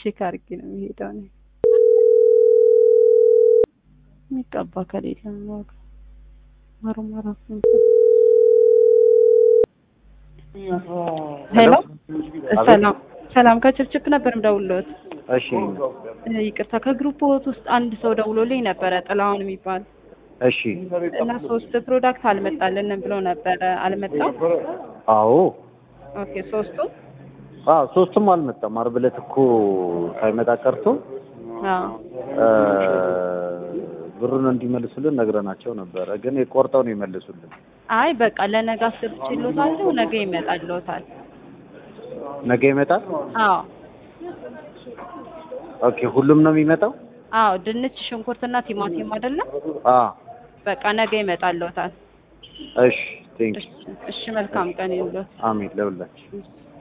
ቼክ አድርጌ ነው የሚሄደው እኔ የሚቀባ ከሌለ ምን ዋጋ ማርማራት ነው ሄሎ ሰላም ሰላም ከችፕችፕ ነበር የምደውልልዎት እሺ ይቅርታ ከግሩፕ ሆት ውስጥ አንድ ሰው ደውሎልኝ ነበረ ጥላሁን የሚባል እሺ እና ሶስት ፕሮዳክት አልመጣልንም ብሎ ነበረ አልመጣም አዎ ኦኬ ሶስቱ አዎ ሶስቱም አልመጣም ዓርብ ዕለት እኮ ሳይመጣ ቀርቶ አዎ እ ብሩን እንዲመልሱልን ነግረናቸው ነበረ ግን ቆርጠው ነው የመለሱልን አይ በቃ ለነገ አስገብቼልዎታለሁ ነገ ይመጣልዎታል ነገ ይመጣል አዎ ኦኬ ሁሉም ነው የሚመጣው አዎ ድንች ሽንኩርትና ቲማቲም አይደለም አ በቃ ነገ ይመጣልዎታል እሺ ቴንክ እሺ እሺ መልካም ቀን ይሁንልዎት አሜን ለሁላችን እሺ